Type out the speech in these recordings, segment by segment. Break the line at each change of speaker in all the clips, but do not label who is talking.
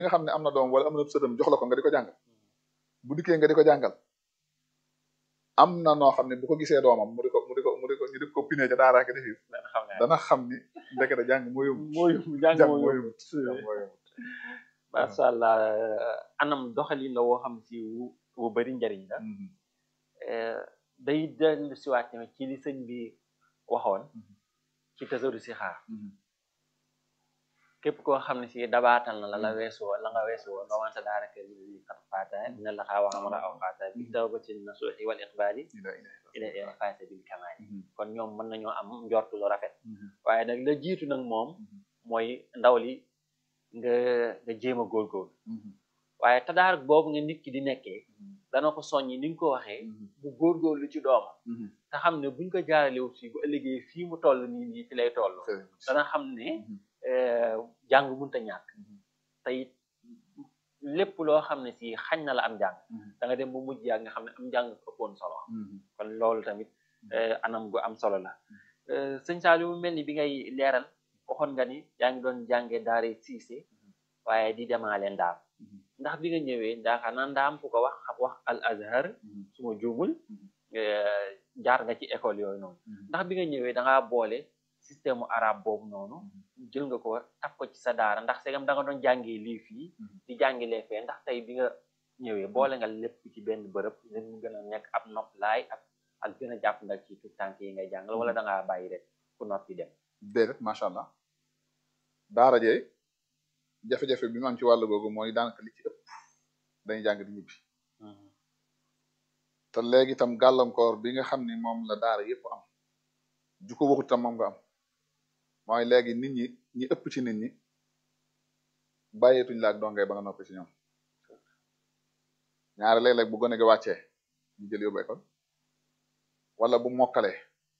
nga xam ne am na doom wala am na sëtam jox la ko nga di ko jàngal bu dikkee nga di ko jàngal am na noo xam ne bu ko gisee doomam mu di ko mu di ko mu di ko ñu di ko pinee ca daara ke defi
dana xam ne
dana xam ni ndekete jàng moo yomb
mooy jàng
jàng
mooy
moo yomb jàng moo yomb
macha allah anam doxalin la woo xam si wu wu bëri njariñ la
Mhm.
Eh, day dellu siwaat tamit ci li sëñ bi waxoon
Mhm.
ci tasawdu si xaar
Mhm.
képp koo xam ne si dabaatal na la la
Mhm.
weesu la nga weesu woon nga wante daara kër yi kat faata dina la xaa wax mën a aw faata bi tawbatin nasuuxi wal iqbaali
Ila- ila-
ila ila faata bil kamaali
Mhm.
kon ñoom mën nañoo am njortu lu rafet
Mhm.
waaye nag la jiitu nag moom
Mhm.
mooy ndaw li nga nga jéem a góorgóorlu
Mhm.
waaye tadaar boobu nga nit ki di nekkee
Mhm.
dana ko soññi ni nga ko waxee
Mhm.
mu góorgóorlu ci doomam
Mhm.
te xam ne buñ ko jaaralewu fii bu ëllëgee fii mu toll nii nii fi lay toll
Très
dana xam ne
Mhm.
eh, jàng mënta ñàkk
Mhm.
te it lépp loo xam ne si xañ na la am jàng
Mhm.
da nga dem ba mujj yàgg nga xam ne am jàng ëppoon solo
Mhm.
kon loolu tamit eh, anam gu am solo la Eh, sëñ Saliou mu mel ni bi ngay leeral waxoon nga ni yaa ngi doon jànge daare siise waaye di demaale ndaam
Mhm.
ndax bi nga ñëwee ndaxaa na ndaam ku ko wax xam wax al azhar
Mhm.
su ma juumul
Mhm.
eh, jaar nga ci école yooyu noonu
Mhm.
ndax bi nga ñëwee da ngaa boole système mu arabe boobu noonu jël nga ko taf ko ci sa daara ndax segam da nga doon jàngee lii fii
Mhm.
di jàngilee fee ndax tey bi nga ñëwee boole nga lépp ci benn bërëb ngir mu gën a nekk ab nopp laay ak ak gën a jàpp ndal ci tout tànk yi ngay jàngal wala da ngaa bàyyi rek ku noppi dem
déedéet macha allah daara jee jafe-jafe bi mu am ci wàllu googu mooy daanaka li ci ëpp dañuy jàng di ñibbi te léegi itam gàllankoor bi nga xam ni moom la daara yëpp am ju ko waxut tam moom nga am mooy léegi nit ñi ñi ëpp ci nit ñi bàyyeetuñ la ak dongay ba nga noppi ci ñoom ñaare léeg-léeg bu gone gi wàccee ñu jël yóbbu école wala bu mokkalee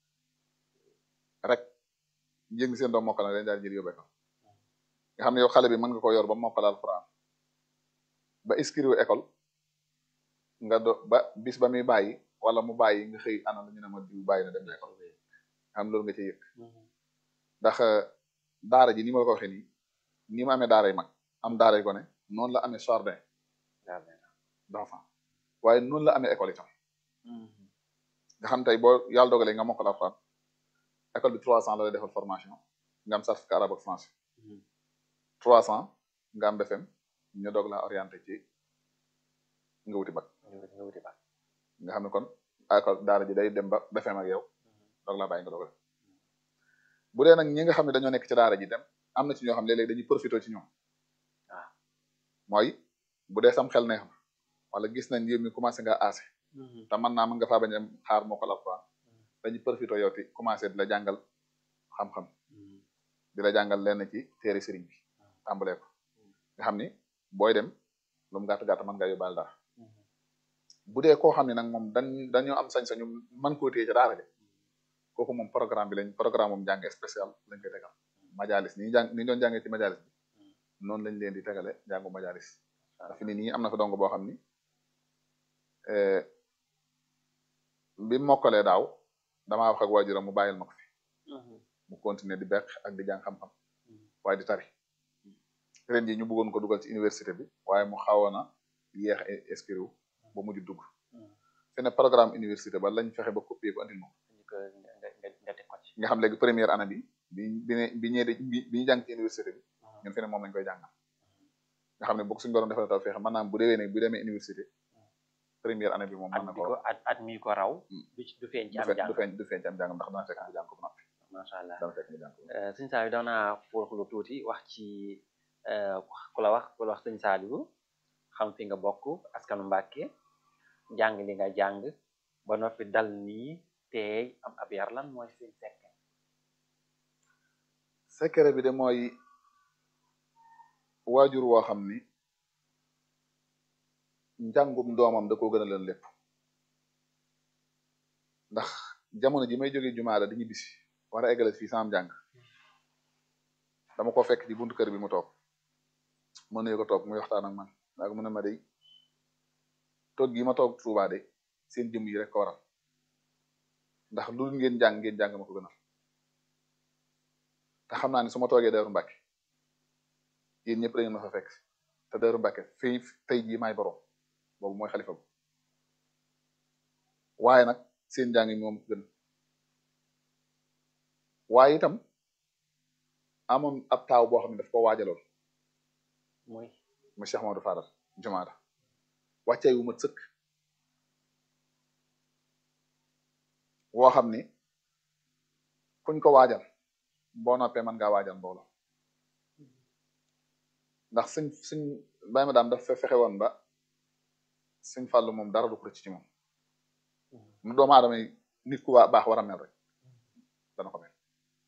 rek njëng seen doom mokkal na dañ daal jël yóbbu école nga xam ne yow xale bi mën nga ko yor ba mokkal alxuraan ba inscrire école nga do ba bis ba muy bàyyi wala mu bàyyi nga xëy ana la ñu ne ma diw bàyyi na dem na école xam loolu nga ci yëg ndax daara ji ni ma la ko waxee nii ni ma amee daara yi mag am daara yi gone noonu la amee jardin d'enfant waaye noonu la amee école itam nga xam tey boo yàlla dogalee nga mokkal alxuraan école bi trois cent la lay defal formation nga am certificat arabe ak français trois cent nga am BFM ñu doog la orienté ci nga wuti bac
nga wuti bac
nga xam ne kon école daara ji day dem ba BFM ak yow doog laa bàyyi nga doog a def bu dee nag ñi nga xam ne dañoo nekk ci daara ji dem am na ci ñoo xam ne léeg-léeg dañuy profité ci ñoom
waaw
mooy bu dee sam xel neex na wala gis nañ yéen mi commencé nga aase te mën naa mën nga faa bañ a xaar moo ko alxuraan dañuy profité yow ti commencé di la jàngal xam-xam di la jàngal lenn ci téere sëriñ bi tàmbalee ko nga xam ni booy dem lu mu gàtt gàtt mën nga yóbbaale dara bu dee koo xam ne nag moom dañ dañoo am sañ-sañu mën koo téye ca daara ja kooku moom programme bi lañ programme moom jàng spécial lañ koy tegal majalis ni ñu jàng ni ñu doon jàngee ci majalis bi noonu lañ leen di tegale jàngu majalis fi ni nii am na fa dong boo xam ni bi mokkalee daaw damaa wax ak waajuram mu bàyyil ma ko fi mu continuer di beq ak di jàng xam-xam waaye di tari ren ji ñu bëggoon ko dugal ci université bi waaye mu xawoon a yéex a inscrire wu ba mujj dugg fi ne programme université ba lañ fexe ba copier ko andil ma ko
nga teg ko ci
nga xam léegi première année bi bi bi ne bi ñëwee bi bi ñu jàng ci université bi ñun fi ne moom lañ koy jàngal nga xam ne bokk suñu borom defal taw fexe maanaam bu déwee ne bu demee université première année bi moom mën
at
na
bi
ko
ko at at mi ko raw du ci du feeñ ci
du
am
feeñ
jàng
du feeñ du feeñ ci am jàngam ndax dana fekk mu jàng ko ba noppi
macha allah
dana fekk mu jàng ko
Eh, sëñ Saliou daw naa fooxlu tuuti wax ci eh, ku la wax ku la wax sëñ Saliou xam fi nga bokk askanu Mbàkke jàng li nga jàng ba noppi dal nii teey am ab yar lan mooy seen sekk
secret bi de mooy waajur woo xam ni njàngum doomam da koo gën a leen lépp ndax jamono ji may jógee jumaa la di ñibbisi war a eggale fii sama njàng dama ko fekk ci buntu kër bi mu toog ma nuyu ko toog muy waxtaan ak man ak mu ne ma day toog gi ma toog Tuubaa de seen jëm yi rek ko waral ndax lu dul ngeen jàng ngeen jàng ma ko gënal te xam naa ne su ma toogee Daaru Mbàkke yéen ñëpp da ngeen ma fa fekk te Daaru Mbàkke fii tey jii maay borom boobu mooy xalifa bu waaye nag seen njàng mi moom gën waaye itam amoon ab taaw boo xam ne daf ko waajaloon
mooy
mu Cheikh Mamadou Fadal jumaada wàccay wu mat sëkk woo xam ni kuñ ko waajal boo noppee mën ngaa waajal mbooloo ndax suñ suñ bay ma daam daf fe fexe woon ba suñ fàllu moom dara du ko rëcc ci moom nu doomu aadama yi nit ku waa baax war a mel rek dana ko mel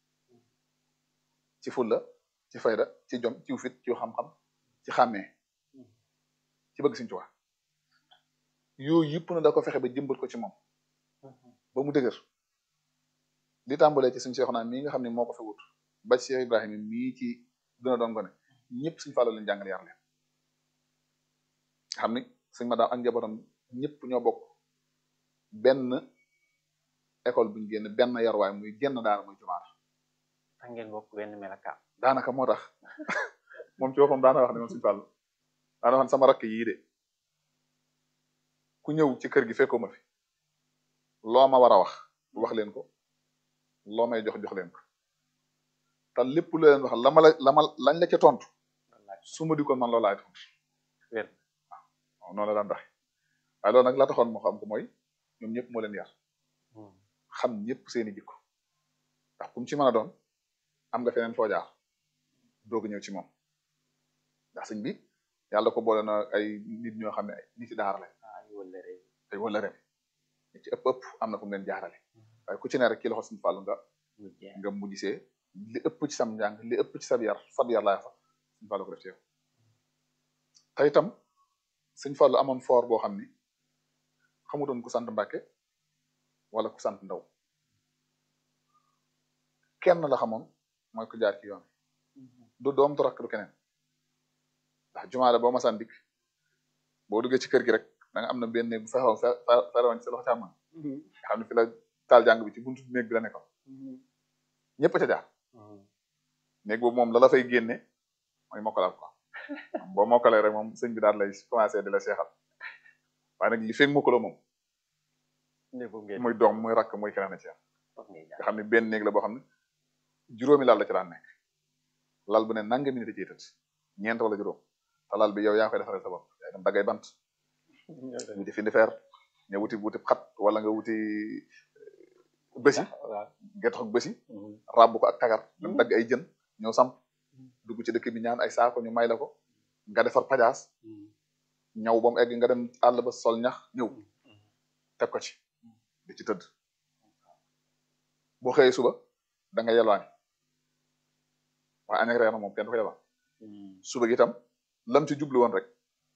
ci fulla ci fayda ci jom ci fit ci xam-xam ci xàmmee ci bëgg Sëñ Tuubaa yooyu yëpp na da ko fexe ba jëmbal ko ci moom ba mu dëgër li tàmbalee ci suñ Seexuna mii nga xam ne moo ko fi wut ba ci Cheikh Ibrahima mii ci gën a doon gone ñëpp suñ fàllu leen jàngal yar leen xam ni suñ ma daam ak njabootam ñëpp ñoo bokk benn école buñ génn benn yarwaay muy génn daara muy jumaata
tax ngeen bokk benn melakaan
daanaka moo tax moom ci boppam daana wax ne moom suñu fàllu daana wax ne sama rakk yii de ku ñëw ci kër gi fekkoo ma fi loo ma war a wax wax leen ko loo may jox jox leen ko te lépp lu leen wax la ma la la ma lañ la ca tontu su ma di ko man loolu laay tontu
wér
waaw noonu la daan tax waaye loolu nag la taxoon moo xam ko mooy ñoom ñëpp moo leen yar xam ñëpp seeni jikko ndax kum ci mën a doon am nga feneen foo jaar doog ñëw ci moom ndax sëñ bi yàlla ko boole na ay nit ñoo xam ne ay nit ci daara lañ
ay wëllëre
ay wala rem ñi ci ëpp ëpp am na fu mu leen jaarale waaye ku ci ne rek ki loxo suñu fàllu nga
mu jeex
nga mujjisee li ëpp ci sam njàng li ëpp ci sab yar sab yar laay sax suñu fàllu ko def ci yow te itam suñu fàllu amoon foor boo xam ni xamutoon ku sant Mbàkke wala ku sant Ndaw kenn la xamoon mooy ku jaar ci yoon du doom du rakk du keneen ndax jumaale boo masaan dikk boo duggee ci kër gi rek da nga am na benn néeg bu fexewoon fe ferewoon ci sa loxo càmmoñ nga xam ne fi la taal jàng bi ci buntu néeg bi la nekkoon ñëpp ca jaar néeg boobu moom la la fay génne mooy mokkalaat ko boo mokkalee rek moom sëñ bi daal lay commencé di la seexal waaye nag li feeg mokkaloo moom
ne bu ngeen
muy doom muy rakk muy keneen a ci am
foog ngay
nga
jaar
xam ne benn néeg la boo xam ne juróomi lal la ci daan nekk lal bu ne nanga minute ciy tëdd ñeent wala juróom te lal bi yow yaa koy defaral sa bopp yaa dem daggay bant wuti fi fer nga wuti wuti xat wala nga wuti bësi
waaw
gerte ak bësi ràbb ko ak tagar dem dagg ay jën ñëw samp dugg ci dëkk bi ñaan ay saako ñu may la ko nga defar pajaas ñaw ba mu egg nga dem àll ba sol ñax ñëw teg ko ci di ci tëdd boo xëyee suba da nga yelwaani waaye añ ak reer na moom kenn du ko yelwaan suba gi itam lam ci jublu woon rek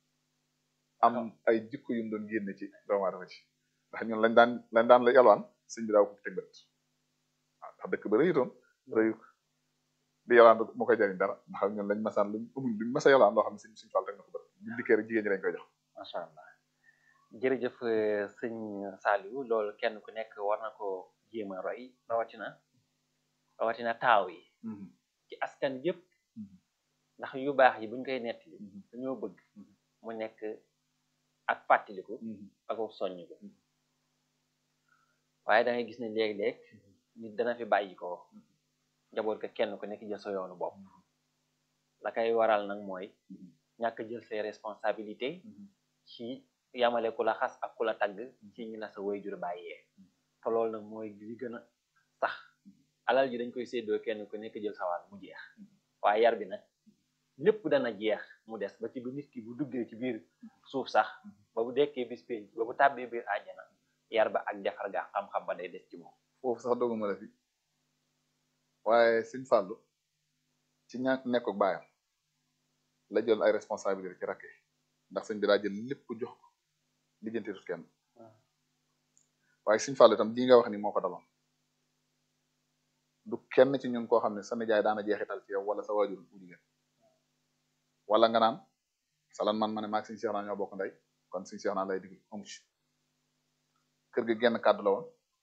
am ay jikko yu mu doon génne ci doomu aadama ci ndax ñun lañ daan lañ daan la yalwaan sëñ bi daaw ko teg bët waaw ndax dëkk ba rëyutoon rëyu di yalwaan moo koy jariñ dara ndax ñun lañ masaan luñ amuñ luñ masa yalwaan loo xam ne sëñ suñu fàll rek na ko bët bu dikkee rek jigéen ñi lañ koy jox
macha allah jërëjëf eh, sëñ Saliou loolu kenn ku nekk war na ko jéem a roy rawatina rawatina taaw yi ci askan yëpp ndax yu baax yi buñ koy nettali dañoo bëgg mu nekk ak fàttaliku ak soññ ko waaye da ngay gis ne léeg-léeg nit dana fi bàyyi ko njaboot ko kenn ku nekk jël sa yoonu bopp la koy waral nag mooy ñàkk jël ses responsabilités ci yamale ku la xas ak ku la tagg ci ñi la sa waajur bàyyee te loolu nag mooy li gën a sax alal ji dañ koy séddoo kenn ku nekk jël sawal mu jeex waaye yar bi nag lépp dana jeex mu des ba ci bu nit ki bu duggee ci biir suuf sax ba bu dekkee bis pénc ba bu tàbbee biir àjjana yar ba ak defar ga xam-xam ba day des ci moom
foofu sax doguma la fi waaye sëñ Fàllu ci ñàkk nekk ak baayam la jël ay responsabilité ci rakke ndax sëñ bi daa jël lépp jox ko lijjanti tut kenn waaye sëñ Fàllu itam lii nga wax ni moo ko daloon du kenn ci ñun koo xam ne sa nijaay daana jeexital ci yow wala sa waajur bu jigéen wala nga naan salan man ma ne maag sëñ Seex naa ñoo bokk ndey kon sëñ Seex naa lay digg amu ci kër gi genn kàddu la woon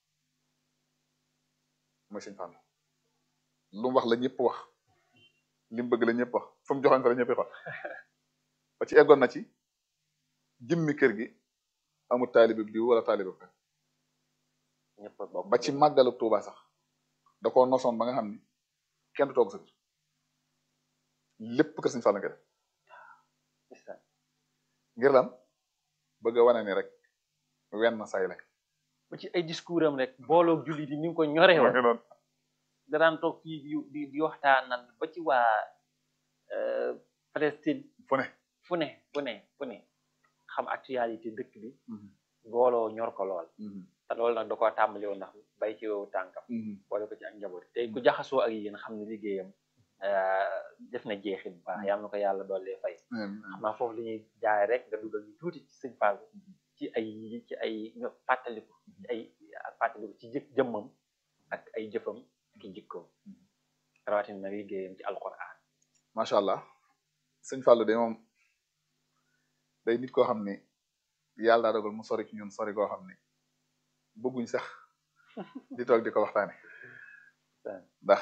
mooy sëñ Fàllu lu mu wax la ñëpp wax li mu bëgg la ñëpp wax fu mu joxoon fa la ñëpp wax ba ci eggoon na ci jëmmi kër gi amul taalibe bi diw wala taalibe bi
ñëpp a bokk
ba ci màggalu Tuuba sax da koo nosoon ba nga xam ni kenn du toog sa kër lépp kër Sëñ Fallu nga def
ndeysaan.
ngir lan bëgg a wane ni rek wenn say la
ba ci ay discours am rek booloo julli di ni nga ko ñoree
ma
woon
ngi noonu
da daan toog fii di di di waxtaanal ba ci waa Palestine
fu ne
fu ne fu ne fu ne xam actualité dëkk bi booloo ñor ko lool te loolu nag da koo tàmbali woon ndax bay ci wewu tànkam boole ko ci ak njaboot tey ku jaxasoo ak yéen xam ne liggéeyam euh, def na jeexit bu baax yal na ko yàlla doole fay xam naa foofu li ñuy jaay rek nga dugal ñu tuuti ci sëñ Fall ci ay ci ay ñu fàttaliku ci ay ak fàttaliku ci jëf jëmmam ak ay jëfam ak i jikkoom rawatina nag liggéeyam ci alquran
macha allah sëñ Fallou de moom day nit koo xam ni yàlla daa dogal mu sori ci ñun sori koo xam ni bëgguñ sax di toog di ko waxtaane ndax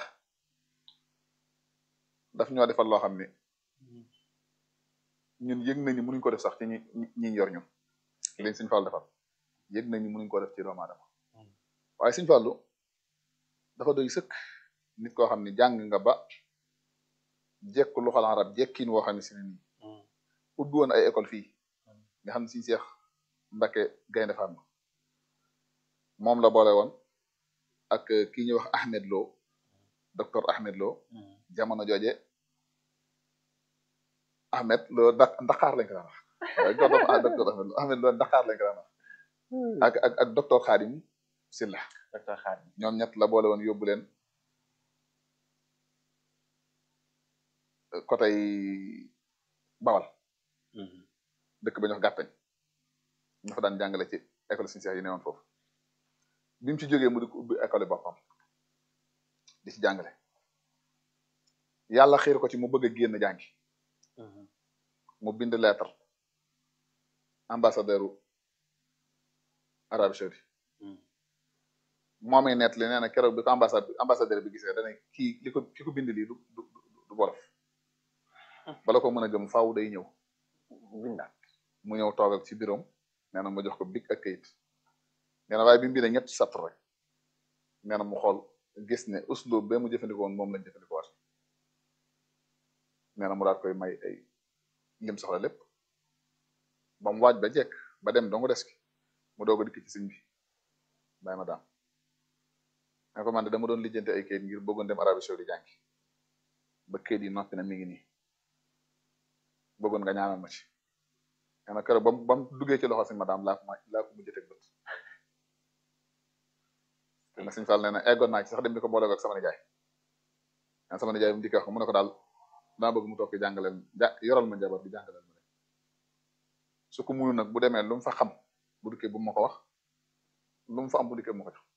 daf ñoo defal loo xam ni ñun yëg nañu mënuñ ko def sax ci ñi ñi yor ñun liñ sëñ Fallou defal yëg nañu mënuñ ko def ci doomu aadama waaye sëñ Fallou dafa doy sëkk nit koo xam ni jàng nga ba jekk lu xal arab jekkin woo xam ne si ne nii ubbi woon ay école fii nga xam ne siñ seex Mbacke Gaynde Fatma moom la boole woon ak ki ñuy wax Ahmed Lo docteur Ahmed Lo jamono jooje Ahmed Lo da Dakar lañ ko daan wax waaye jox dafa docteur Ahmed Lo Ahmed Lo Dakar lañ ko daan wax ak ak ak docteur Khadim Silla
docteur Khadim
ñoom ñett la boole woon yóbbu leen côté Bawal dëkk ba ñu wax gàttañ ñu fa daan jàngale ci école Sëñ Seex yi newoon foofu bi mu ci jógee mu di ko ubbi école boppam di ci jàngale yàlla xiir ko ci mu bëgg a génn jàngi mu bind lettre ambassadeur u Arabie Saoudite moomee net li nee na keroog bi ko ambassade ambassadeur bi gisee dana kii li ko ki ko bind lii du du du bolof bala ko mën a gëm faaw day ñëw
bindaat
mu ñëw toog ak ci biroom nee na ma jox ko big ak kayit nee na waaye bi mu bindee ñetti satr rek nee na mu xool gis ne uslub ba mu jëfandikoo woon moom lañ jëfandikoo waat nee na mu daat koy may ay lim soxla lépp ba mu waaj ba jekk ba dem dongu des ki mu doog a dikk ci sëñ bi bàyyi ma daam ne ko man de dama doon lijjante ay kayit ngir bëggoon dem Arabie Saoudite jàngi ba kayit yi noppi na mi ngi nii bëggoon nga ñaanal ma ci nee na keroog ba mu ba mu duggee ci loxo si madame laa ko ma laa ko mujjee teg bët te nag suñu Fall nee na eggoon naa ci sax dem di ko boole ak sama nijaay nee sama nijaay mu dikkee wax ko mu ne ko daal dama bëgg mu toog jàngaleel ja yoral ma njaboot bi jàngaleel ma leen su ko muyu nag bu demee lu mu fa xam bu dikkee bu ma ko wax lu mu fa am bu dikkee mu ko jox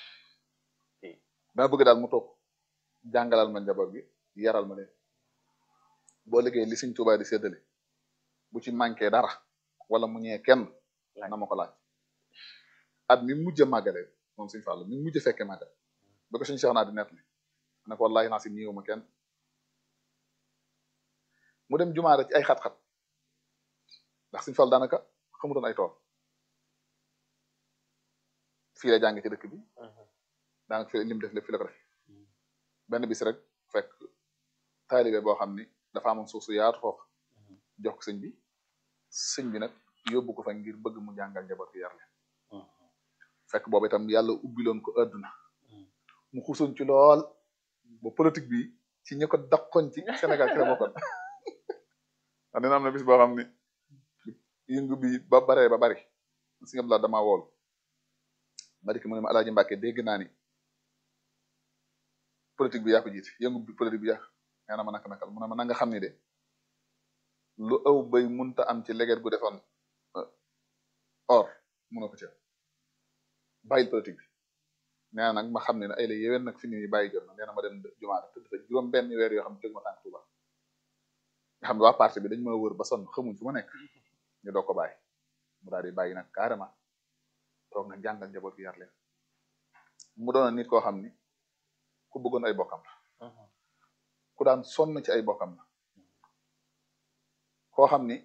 dama bëgg daal mu toog jàngalal ma njaboot bi yaral ma leen boo liggéey li Sëñ Tuubaa di séddale bu ci manqué dara wala mu ñëwee kenn na ma ko laaj at mi mujj a màggale moom Sëñ Fallu mi mujj a fekkee màggal ba ko Sëñ Cheikh naa di nett li ne ko wallaahi naa si ñëw ma kenn mu dem jumaare ci ay xat-xat ndax Sëñ Fallu daanaka xamutoon ay tool fii la jàng ci dëkk bi daanaka fi lim def lépp fi la ko def benn bis rek fekk taalibe boo xam ni dafa amoon suuf su yaatu foofu jox ko sëñ bi sëñ bi nag yóbbu ko fa ngir bëgg mu jàngal njaboot gi yar leen fekk boobu itam yàlla ubbiloon ko adduna mu xusoon ci lool ba politique bi ci ñi ko daqoon ci Sénégal ci la bokkoon wax dina am na bis boo xam ni yëngu bi ba baree ba bari si nga dama wool ma dikk mu ne ma Alaaji Mbàkke dégg naa ni politique bi yaa ko jiite yëngu bi politique bi yaa nee na ma naka nakal mu ne ma na nga xam ni de lu ëw bay munta am ci leget gu defoon or munoo ko ci bàyyil politique bi nee na nag ma xam ne ne ay la yéwén nag fi ni bàyyi jot na nee na ma dem jumaa tëdd fa juróom benn weer yoo xam ne tëg ma tànk Tuuba nga xam ne waa parti bi dañ ma wër ba sonn xamuñ fu ma nekk ñu doog ko bàyyi mu daal di bàyyi nag carrément toog nag jàngal njaboot gi yar leen mu doon nit koo xam ni ku bëggoon ay bokkam la ku daan sonn ci ay bokkam la koo xam ni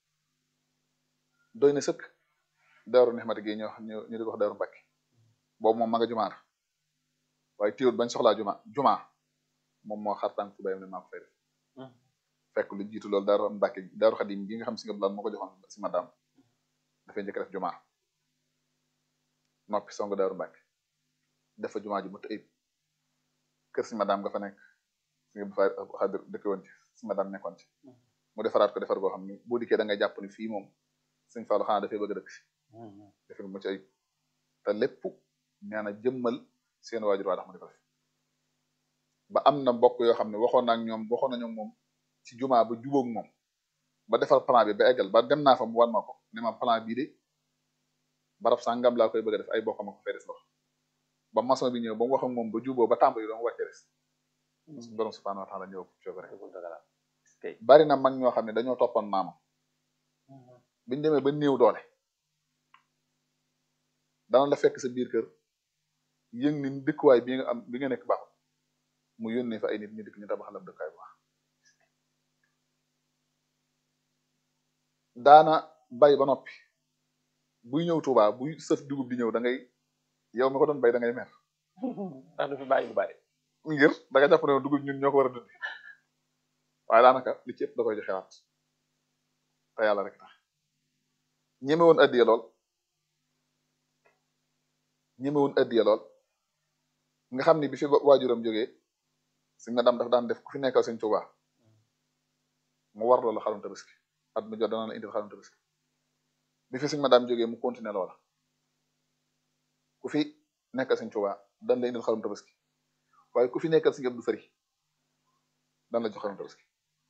doy na sëkk daaru nexmati gi ñoo ñu ñu di ko wax daaru mbàkki boobu moom ma nga jumaar waaye téewut bañ soxlaa juma juma moom moo xar tànk tubayam ne maa ko fay def fekk lu jiitu loolu daaru mbàkki daaru xadim gi nga xam si nga bulaan moo ko joxoon si madam dafay njëkk def juma noppi song daaru mbàkki def fa juma ju mu ayib kër si madam nga fa nekk si nga bu fa xadir dëkk woon ci si madam nekkoon ci mu defaraat ko defar goo xam ni boo dikkee da ngay jàpp ni fii moom sëñ Fallou xanaa dafay bëgg a dëkk si defe mu ci ayib te lépp nee na jëmmal seen waajur waa tax mu di ko def ba am na mbokk yoo xam ne waxoon na ak ñoom waxoon nañu moom ci jumaa ba jubóog moom ba defar plan bi ba eggal ba dem naa fa mu wan ma ko ne ma plan bii de barab sangam laa koy bëgg a def ay bokkam ko fay des lox ba maçon bi ñëw ba mu wax ak moom ba juboo ba tàmbali doon wàcce des borom subhanahu wa taala ñëw coobare bari na mag ñoo xam ne dañoo toppoon maamam biñu demee ba néew doole dana la fekk sa biir kër yëng ni dëkkuwaay bi nga am bi nga nekk baaxul mu yónnee fa ay nit ñu dikk ñu tabaxal la dëkkuwaay bu baax daana bay ba noppi buy ñëw Tuubaa buy sëf dugub di ñëw da ngay yow mi ko doon bay da ngay mer
ndax du fi bàyyi lu bari
ngir da nga jàpp ne dugub ñun ñoo ko war a dundi waaye daanaka li ci ëpp da koy joxewaat te yàlla rek tax ñeme woon addiya lool ñeme woon addiya lool nga xam ni bi fi waajuram jógee si nga dam daf daan def ku fi nekkal sëñ Tuubaa mu war loola xarum tabaski at mu jot dana la indil xarum tabaski bi fi sëñ ma daam jógee mu continuer loola ku fi nekkal sëñ Tuubaa dan la indil xarum tabaski waaye ku fi nekkal sëñ Abdu Fari dan la jox xarum tabaski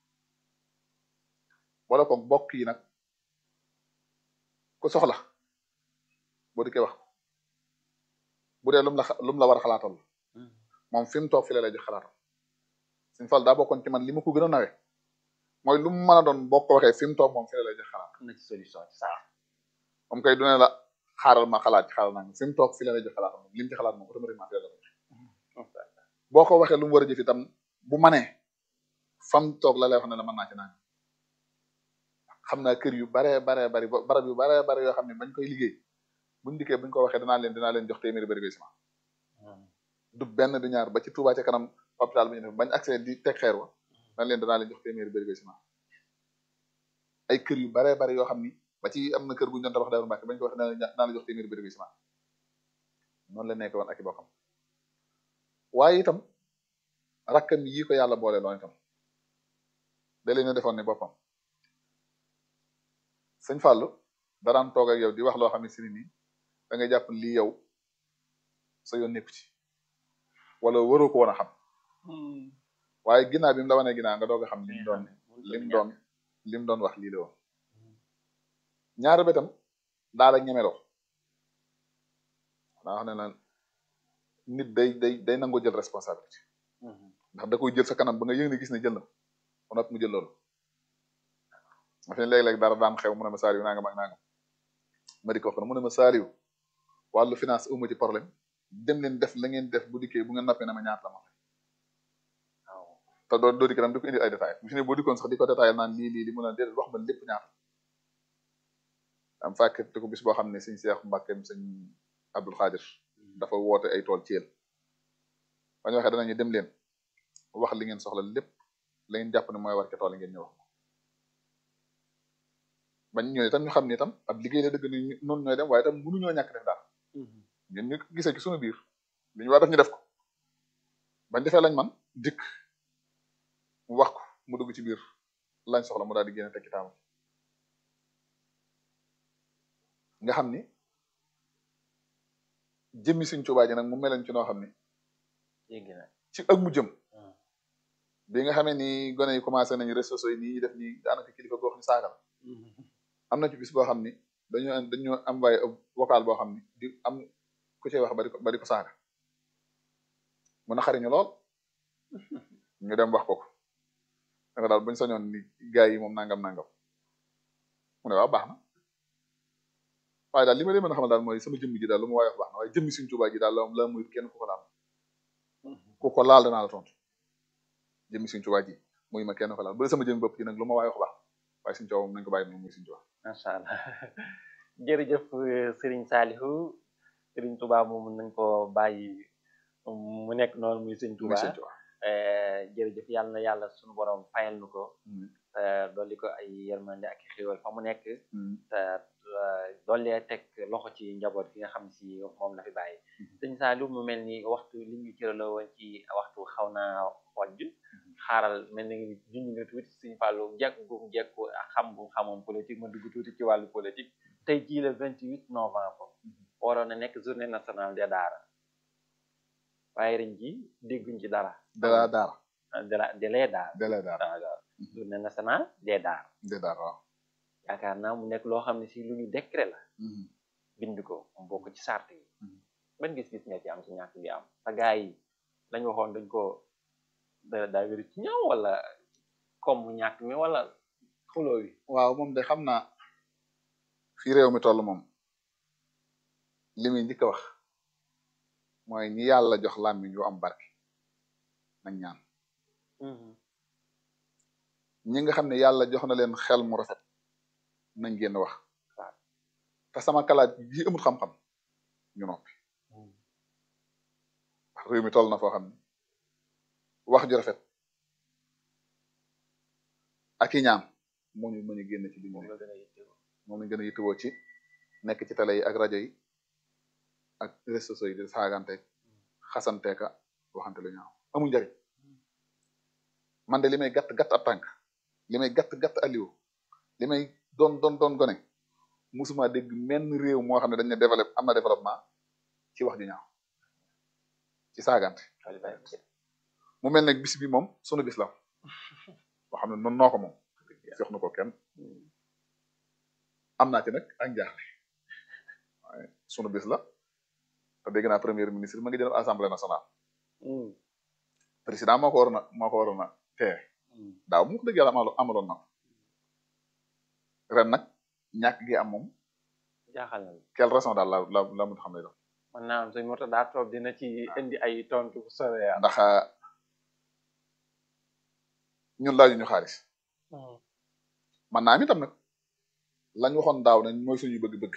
wala ko bokk yi nag ku soxla boo dikkee wax ko bu dee lum la lum la war a xalaatal moom fi mu toog fi la lay jox xalaatam suñ fal daa bokkoon ci man li ma ko gën a nawe mooy lu mu mën a doon boo ko waxee fi mu toog moom fi la lay jox xalaat
am na ci solution ci saa
moom kay du ne la xaaral ma xalaat ci xaaral naa fi mu toog fi la lay jox xalaatam moom li mu ci xalaat moom automatiquement fi la lay jox boo ko waxee lu mu war a jëf itam bu manee fam toog la lay wax ne la mën naa ci naan xam naa kër yu baree baree bari barab yu baree bari yoo xam ne bañ koy liggéey buñ dikkee buñ ko waxee danaa leen dinaa leen jox téeméeri bëri bi ciment du benn du ñaar ba ci Touba ca kanam hôpital bi ñu def bañ accès di teg xeer wa dañ leen danaa leen jox téeméeri bëri bi ciment ay kër yu baree bari yoo xam ni ba ci am na kër gu ñu doon tabax Daaru Mbàkke bañ ko waxee danaa la jox téeméeri bëri bi ciment noonu la nekk woon ak i bokkam waaye itam rakkam yi ko yàlla boole loon itam da leen a defoon ni boppam sëñ Fallou daraan toog ak yow di wax loo xam ne si nii da ngay jàpp lii yow sa yoon nekku ci wala waroo ko woon a xam waaye ginnaaw bi mu la wanee ginnaaw nga doog a xam lim doon lim doon lim doon wax lii la woon ñaari betam daal ak ñemeloo daa wax ne la nit day day day nangoo jël responsabilité ndax da koy jël sa kanam ba nga yëg ne gis ne jël na ko noppi mu jël loolu ma fi léeg-léeg dara daan xew mu ne ma saaliw nangam ak nangam ma di ko wax mu ne ma saaliw wàllu finance amu ci problème dem leen def la ngeen def bu dikkee bu ngeen nappee na ma ñaata la ma fay waaw te doo doo dikk dam di ko indi ay détails bu fi ne boo dikkoon sax di ko détaillé naan lii lii li mu ne déedéet wax ma lépp ñaata am fàkkte ko bis boo xam ne sëñ Seex Mbàkkeem sëñ Abdul Xaadir dafa woote ay tool ci yéen ba ñu waxee danañu dem leen wax li ngeen soxla lépp la ngeen jàpp ne mooy war ca tool ngeen ñëw wax bañ ñëwee itam ñu xam ne itam ab liggéey la dëgg ni noonu ñooy dem waaye itam mënuñoo ñàkk def daal ñun ñu gisee ci suñu biir li ñu war def ñu def ko bañ defee lañ man dikk mu wax ko mu dugg ci biir lañ soxla mu daal di génne tekki taamam nga xam ni jëmmi suñ Tuubaa ji nag mu melen ci noo xam ni ci ak mu jëm bi nga xamee ni gone yi commencé nañu réseaux sociaux yi nii def nii daanaka kilifa goo xam ne saaga la am na ci bis boo xam ni dañoo dañoo envoyé vocal boo xam ni di am ku cay wax bari ko bari ko saaga mu naqariñu lool ñu dem wax ko ko da nga daal buñ sañoon ni gars yi moom nangam nangam mu ne waaw baax na waaye daal li ma leen mën a xamal daal mooy sama jëmm ji daal lu ma waay wax baax na waaye jëmmi Sëriñ Tuubaa ji daal la la muy kenn ku ko laal ku ko laal danaa la tontu jëmmi Sëriñ Tuubaa ji muy ma kenn ko laal bu dee sama jëmmi bopp ji nag lu ma waay wax baax waaye suñu coow moom nañ ko bàyyi moom muy suñu coow
macha allah jërëjëf Serigne Saliou Serigne Touba moom nañ ko bàyyi mu nekk noonu muy Serigne
muy
Touba
suñu coow
jërëjëf yàlla na yàlla suñu borom fayal nu ko te dolli ko ay yërmande ak i xéwal fa mu nekk te dollee teg loxo ci njaboot gi nga xam si moom la fi bàyyi sëñ Saliou mu mel ni waxtu li ñu cëraloo woon ci waxtu xaw naa xojj xaaral mel ni junj nga tuuti sëñ Fallou jekk gum jekku ak xam gum xamoon politique ma dugg tuuti ci wàllu politique tey jii le 28 novembre waroon na nekk journée nationale des daara waaye ren ji dégguñ ci dara
dara daara
de la de lee daara
delee daara
waaw journée nationale des daara
de daara waaw
yaakaar naa mu nekk loo xam ne si lu ñu décret la bind ko mu bokk ci sart yi ban gis-gis nga ci am ci ñàkk bi am sa gaa yi lañ waxoon dañ ko da daa wéru ci ñëw wala comme mu ñàkk mi wala xuloo wi
waaw moom de xam naa fii réew mi toll moom li muy njëkk a wax mooy ñi yàlla jox làmmiñ yu am barke nañ ñaan ñi nga xam ne yàlla jox na leen xel mu rafet nañ génn wax te sama kalaat ji amul xam-xam ñu noppi wax réew mi toll na foo xam ne wax ju rafet ak i ñaan moo ñu mën a génn ci li ñu
moom
nekk
la gën a yittewoo
moom lañ gën a yittewoo ci nekk ci télé yi ak rajo yi ak réseaux sociaux yi di saagante xasanteeka waxante lu ñaaw amul njariñ man de li may gàtt gàtt ab tànk li may gàtt gàtt aliwo li may doon doon doon gone musuma dégg menn réew moo xam ne dañ ne développé am na développement ci wax ju ñaaw ci saagante mu mel ne bis bi moom sunu bis la boo xam ne noonu noo ko moom jox na ko kenn am naa ci nag ak njaaxle waaye sunu bis la te dégg naa premier ministre ma ngi jël assemblée nationale président moo ko waroon a moo ko waroon a tee daaw mu ko dëgg yàlla amalo amaloon na ko ren nag ñàkk gi am moom
jaaxal na
quelle raison daal la la la mun xam ne doon
man naa am suñ moto daa toog dina ci indi ay tontu bu sore yaa
ndax ñun laaju ñu xaalis man naa am itam nag lañ waxoon daaw ne mooy suñu bëgg-bëgg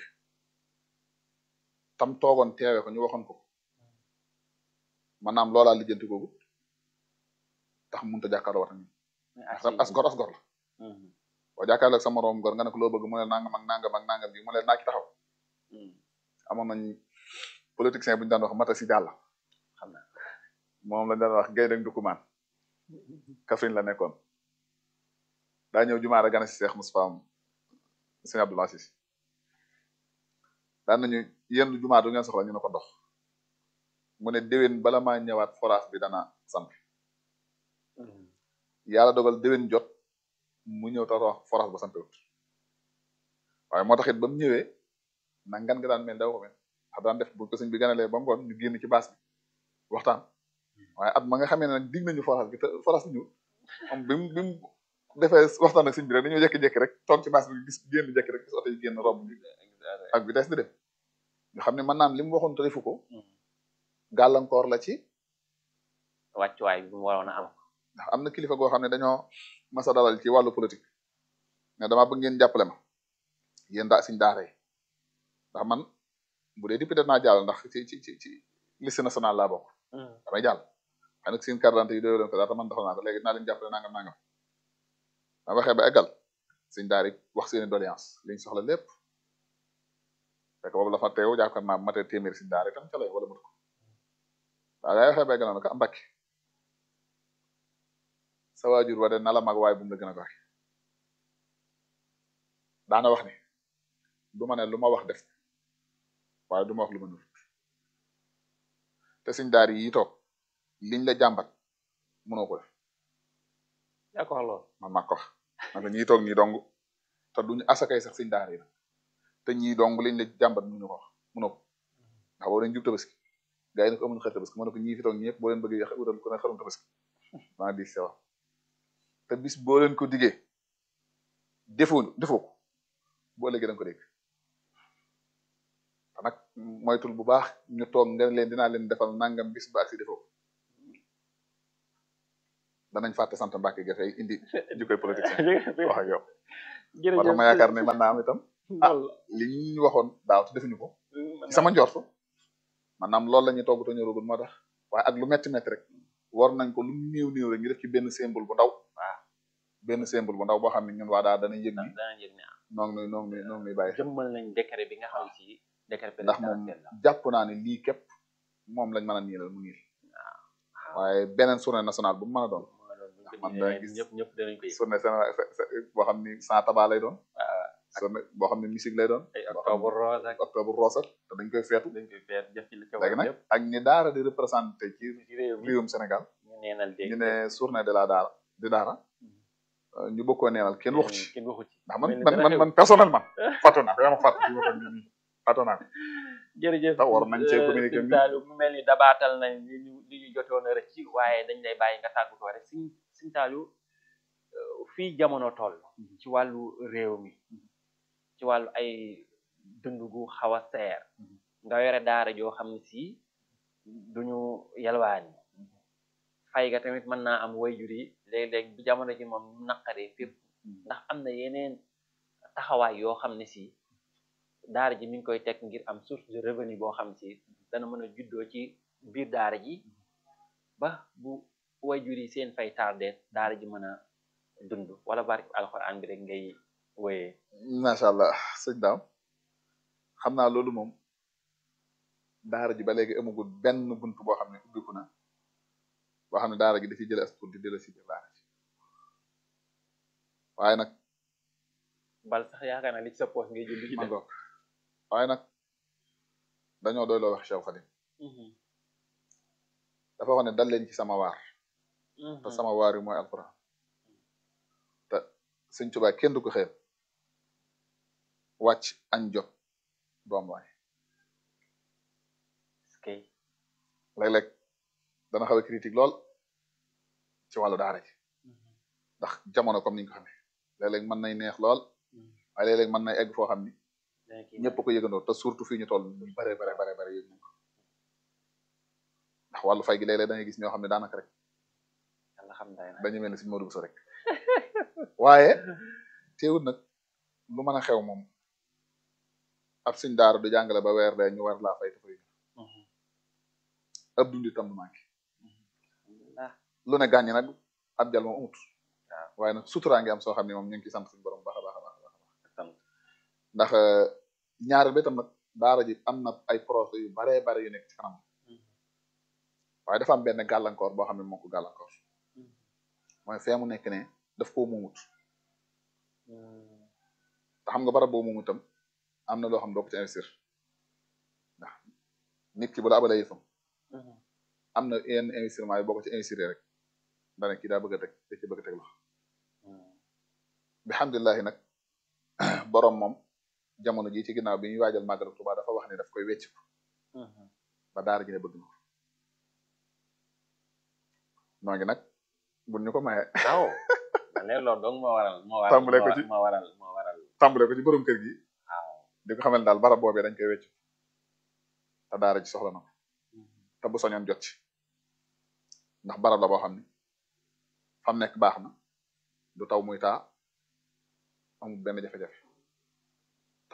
tam toogoon teewe ko ñu waxoon ko man naam loolaa lijjanti googu tax mënut a jàkkaarloo wat ak as gor as gor la boo jàkkaarloo ak sa moroom gor nga ne ko loo bëgg mu ne nangam ak nangam ak nangam bi mu ne naa ci taxaw amoon nañ politicien bu ñu daan wax mata si jàll
xam naa
moom lañ daan wax gaynde ak dukumaan Kaffrine la nekkoon daa ñëw jumaa rek gane si Cheikh Moustapha Sëñ Abdoul Aziz daan nañu yenn jumaa du ngeen soxla ñu ne ko ndox mu ne déwén bala maa ñëwaat forage bi dana samp yàlla dogal déwén jot mu ñëw tax wax forage ba sampewut waaye moo tax it ba mu ñëwee na ngan nga daan mel daw ko mel xam daan def bu ko sëñ bi ganalee ba ngoon ñu génn ci baas bi waxtaan waaye at ma nga xamee ne nag dig nañu forage bi te forage bi ñëw moom bi mu bi mu defee waxtaan ak sëñ bi rek dañoo jékki-jékki rek toog ci baas bi gis génn jékki rek gis oto yi génn rob bi ak vitesse di dem ñu xam ne mën naam li mu waxoon te defu ko gàllankoor la ci
wàccuwaay bi mu waroon a am
ndax am na kilifa goo xam ne dañoo masa dalal ci wàllu politique ne dama bëgg ngeen jàppale ma yéen daa siñ daara yi ndax man bu dee député naa jàll ndax ci ci ci ci liste nationale laa bokk damay jàll xëy nag seen carte d'identité yi doyoo leen ko daal te man doxal naa ko léegi dinaa leen jàppale nangam nangam ma waxee ba eggal siñ daara yi wax seeni doléance liñ soxla lépp fekk boobu la fa teew jaakaar naa matee téeméeri siñ daara itam ca lay wala mut ko waaw gaa yi waxee ba eggal na ko mbakki sa waajur wa de na la mag waaye bu mu la gën a gore daana wax ni du ma ne lu ma wax def waaye du ma wax lu ma nul te suñ daar yi toog liñ la jàmbat mënoo ko def
yaa ko wax lool
man maa ko wax man ko ñii toog ñii dong te duñu asakay sax suñ daar yi la te ñii dong liñ la jàmbat mënuñu ko wax mënoo ko ndax boo leen jub tabaski gaa yi ne ko amuñu xar tabaski mën na ko ñii fi toog ñëpp boo leen bëgg yàq utal ko ne xarum tabaski maa di sewa te bis boo leen ko diggee defoo defoo ko boo léegi da nga ko dégg te nag moytul bu baax ñu toog nga leen dinaa leen defal nangam bis ba ak si defoo danañ fàtte sant Mbàkke ga tey indi jikkoy politique wax ak yow moo tax ma yaakaar ne mën naa am itam ah li ñu waxoon daaw te defuñu ko ci sama njortu maanaam loolu la ñuy togg te ñoragul moo tax waaye ak lu metti metti rek war nañ ko lu mu néew néew rek ñu def ci benn symbole bu ndaw
waaw
benn symbole bu ndaw boo xam ne ñun waa daal danañ yëg ni
dana yëg ne
noo ngi nuy noo ngi nuy noo ngi nuy bàyyi xel
jëmmal nañ décret bi nga xam si décret
ndax moom
présidentiel la
jàpp naa ne lii képp moom lañ mën a niilal mu niil waaye beneen journée nationale bu mu mën a doon
moo doon bu ñu ko
man
dindee
dana gis-
ñëpp ñëpp danañ ko yëg
journée sénégal boo xam ni sans tabac lay doon
waaw
journée boo xam ne musique lay doon
ay
boo xam
octobre rose ak
ne octobre rose ak te dañ koy feetu
dañ koy feet def ci li ca
léegi
war
nag
yëpp
ak ni daara di représenté ci
ci réew mi
réewum Sénégal
ñu neenal dégg
ñu ne journée de la daara di daara euh, ñu bëgg koo neenal kenn waxu ci
kenn waxu ci
ndax man
mel ni
man
dara
man
xew.
man personnellement fàttu naa ko yaa ma fàtt ci waxoon ni nii fàttu naa ko
jërëjëf
tax war nañ cee communiquer
Sëñ
ni-
Saliou mu mel ni dabaatal nañ li ñu li ñu jotoon a rëcc waaye dañ lay bàyyi nga tàggatoo rek Sëñ Sëñ Saliou euh, fii jamono toll ci wàllu réew mi ci wàllu ay dund gu xaw a seer nga yore daara joo xam ne si duñu yalwaani fay ga tamit mën naa am wayjur yi léeg-léeg bi jamono ji moom naqaree fépp ndax am na yeneen taxawaay yoo xam ne si daara ji mi ngi koy teg ngir am source de revenu boo xam si dana mën a juddoo ci biir daara ji ba bu wayjur yi seen fay tardé daara ji mën a dund wala barke alxuraan bi rek ngay wéyee
macha allah sëñ daam xam naa loolu moom daara ji ba léegi amagul benn bunt boo xam ne ubbiku na boo xam ne daara ji dafiy jële as tuut di dela si biir daara ji waaye nag
bal sax yaakaar naa li ci sa poos ngay jël ci
ma
def
ngoog waaye nag dañoo doy loo wax Cheikh Khadim dafa wax ne dal leen ci sama waar te sama waar yi mooy alquran te sëñ Tuubaa kenn du ko xeeb wàcc añ jot doom waay
kay
léeg-léeg dana xaw a critique lool ci wàllu daara ji ndax jamono comme niñ ko xamee léeg-léeg mën nay neex lool waaye léeg-léeg mën nay egg foo xam ni ñëpp ko yëgandoo te surtout fii ñu toll ñu bare bare bare bare yëg nañ ko ndax wàllu fay gi léeg-léeg da ngay gis ñoo xam ne daanaka rek
yàlla xam day na
dañu mel ni suñu Modou Bousso rek waaye teewul nag lu mën a xew moom ab suñ daara du jàngale ba weer dee ñu war laa fay te fay ab dund itam du manqué
ah
lu ne gàññi nag ab jal moom amut
waaw
waaye nag suturaa ngi am soo xam ne moom ñu ngi ciy sant suñu borom baax a baax a baax a baax
sant
ndax ñaareel ba itam nag daara ji am na ay projet yu baree bare yu nekk ci kanam waaye dafa am benn gàllankoor boo xam ne moo ko gàllankoor mooy fee mu nekk ne daf koo muumut te xam nga barab boo muumut itam am na loo xam ne doo ko ci investir ndax nit ki bu la abalee yëfam am na yenn investissement yi boo ko ci investir rek dana kii daa bëgg a teg da ci bëgg a teg loxo bi alhamdulilahi nag borom moom jamono ji ci ginnaaw bi ñuy waajal màggalu Tuubaa dafa wax ne daf koy wecc ba daara ji ne bëgg na ko noo ngi nag buñ ñu ko maye
waaw ne loolu dong moo waral moo waral
Tàmbalee ko ci-
moo waral moo waral
tàmbale ko ci borom kër gi
waaw
di ko xamal daal barab boobee dañ koy wecc te daara ji soxla na ko te bu soñoon jot ci ndax barab la boo xam ne fam nekk baax na du taw muy taa amul benn jafe-jafe te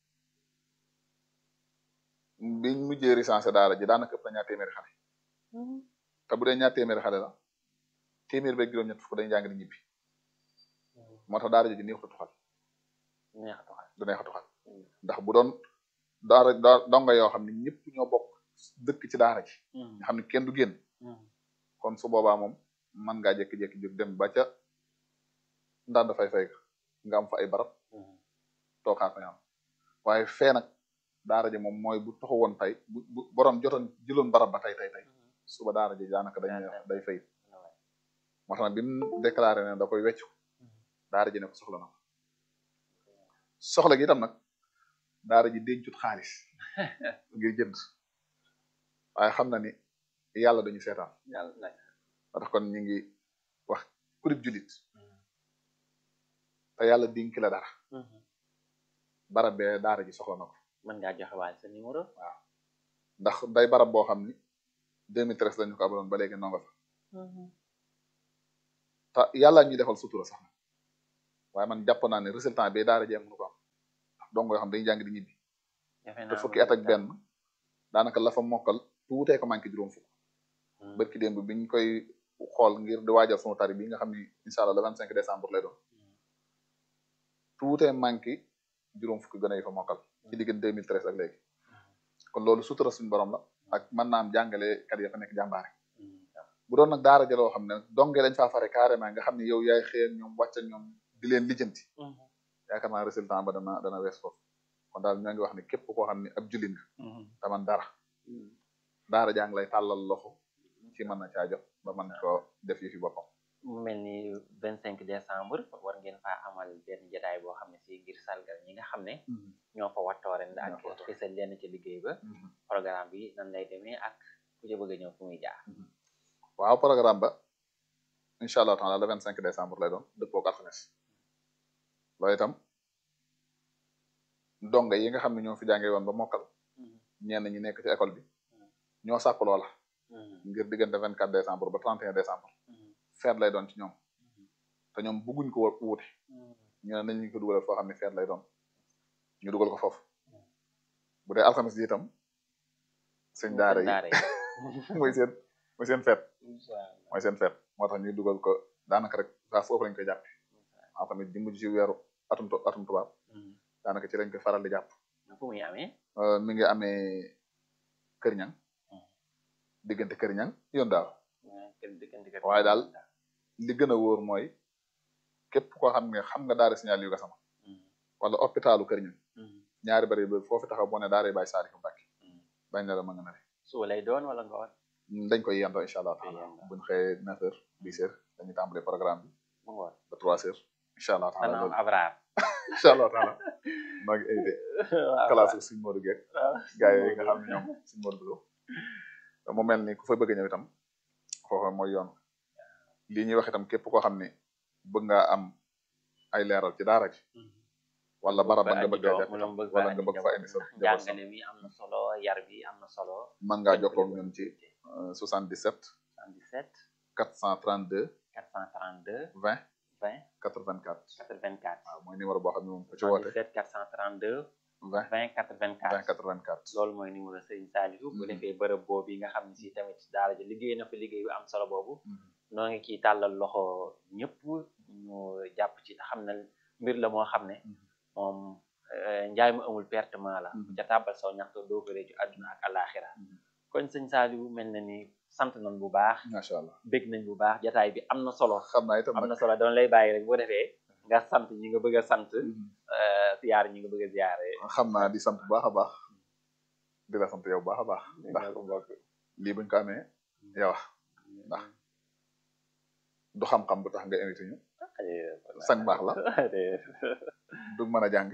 biñ mujjee recensé daara ji daanaka ëpp na ñaar téeméeri xale te bu dee ñaar téeméeri xale la téeméer beeg juróom-ñett fukk dañu jàng di ñibbi moo tax daara ji neexut a tuxal
neex a doxal
du neex a tuxal ndax bu doon daara daa- donga yoo xam ne ñëpp ñoo bokk dëkk ci daara ji nga xam ne kenn du génn kon su boobaa moom man ngaa jékki-jékki jóg dem ba ca ndànd fay fay nga am fa ay barab tookaa fay am waaye fee nag daara ji moom mooy bu taxaw woon tey bu bu borom jotoon jëloon barab ba tey tey tey suba daara ji daanaka dañ day fay moo tax nag bi mu déclaré ne da koy weccu daara ji ne ko soxla na ko soxla gi itam nag daara ji dencut xaalis ngir jënd waaye xam na ni yàlla dañu seetaan
yàlla nag
moo tax kon ñu ngi wax kurib julit te yàlla dénk la dara barab bee daara ji soxla na ko
mën ngaa joxe waale sa numéro
ndax day barab boo xam ni 2013 lañu ko abaloon ba léegi nonga fa te yàlla ñuy defal sutura sax waaye man jàpp naa ne résultat bi daara jéem mënu ko am donc yoo xam dañuy jàng di ñibbi
defe
te
naa
fukki at ak benn daanaka la fa mokkal tuutee ko manqué juróom fukk
Hmm.
barki démb biñ koy xool ngir di waajal sunu tari bi nga xam ni incha allah le vingt cinq décembre lay doon tuutee manqué juróom fukki gën a yi fa mokkal ci diggante 2013 ak léegi kon loolu sutura suñu borom la ak mën naa am jàngale kat ya fa nekk jàmbaare
Hmm.
bu doon nag daara jaloo xam ne donge dañ faa fare carrément nga xam ne yow yaay xëy ak ñoom wàcc ak ñoom di leen lijjanti
Hmm.
yaakaar naa résultat ba dana dana wees foofu kon daal ñoo ngi wax ne képp koo xam ne ab jullit nga
Hmm.
taman dara
Hmm.
daara jàng lay tàllal loxo ci mën na caa jot ba mën ko def yi fi boppam
mu mel ni vingt cinq décembre war ngeen faa amal benn jotaay boo xam ne si ngir sargal ñi nga xam ne ñoo fa wattoo ren
Ñoo
ak
fa wattoo.
fësal leen ci liggéey ba programme bi nan lay demee ak ku ca bëgg a ñëw fu muy jaar
waaw programme ba incha allah taala le vingt cinq décembre lay doon dëppoo ak alxames loolu itam donga yi nga xam ne ñoo fi jàngee woon ba mokkal ñenn ñi nekk ci école bi ñoo sàkk loola ngir diggante vingt quatre décembre ba trente et un décembre feet lay doon ci ñoom te ñoom bëgguñ ko wa- wuute ñu ne nañ ñu ko dugalal foo xam ne feet lay doon ñu dugal ko foofu bu dee alxames ji itam sëñ daara yi mooy seen mooy seen feet mooy seen feet moo tax ñuy dugal ko daanaka rek saa foofu lañ koy jàppe alxames ji mujj ci weeru atum tu- atum tubaab daanaka ci lañ koy faral di jàpp
fu muy amee
Euh, mi ngi amee Kër Ñang diggante Kër Ñang yoon daal waaye daal li gën a wóor mooy képp koo xam ne xam nga daara signal yu gasama wala hôpitalu Kër Ñang ñaari bari ba foofu taxaw boo ne daara Baye Saliou Mbacké bañ na la ma nga na
suba lay doon wala nga war
dañ koy yendoo incha allah taala
yendoo.
buñ xëyee neuf heures dix heures dañuy tàmbale programme bi
mu ngoon
ba trois heures incha allah taala
dana am
loolu
abraar
incha allah taala maa ngi invité classe suñ Modou Guèye gars yi nga xam ne ñoom suñ Modou Bousso mu mel ni ku fa bëgg a ñëw itam foofa mooy yoon lii ñuy wax itam képp koo xam ne bëgg nga am ay leeral ci daara ji wala barab ba nga bëgg a jàpp itam wala nga bëgg fa indi sa njaboot sax
jàngale mi am na solo yar bi am na solo
mën ngaa jokkoo ak ñun ci euh, 77
77
432
432
20
20
84
84
waaw mooy numéro boo xam ne moom ko ci woote
77 432
20
20 84
20 84
loolu mooy numéro Serigne Saliou bu
Mhm.
defee bërëb boobu yi nga xam ne si tamit daara ji liggéey na fa liggéey bu am solo boobu
Mhm.
noo ngi ciy tàllal loxo ñëpp ñu jàpp ci te xam ne mbir la moo xam ne
Mhm.
moom eh, njaay mu amul pertement la
Mhm.
ca tàbbal saw ñaxtu doo ko réccu àdduna ak alaxira
Mhm.
kon sëñ Saliou mel na ni sant nañ bu baax
macha allah
bég nañ bu baax jataay bi am na solo
xam naa itam
am
nag
na solo dama lay bàyyi rek boo defee nga sant ñi nga bëgg a sant
Mhm.
eh, ziyaar ñi nga bëgg a ziyaare
xam naa di sant bu baax a baax di la sant yow bu baax a baax ndax lii buñ ko amee yow ndax du xam-xam bu tax nga invité ñu sañ baax la du mën a jàng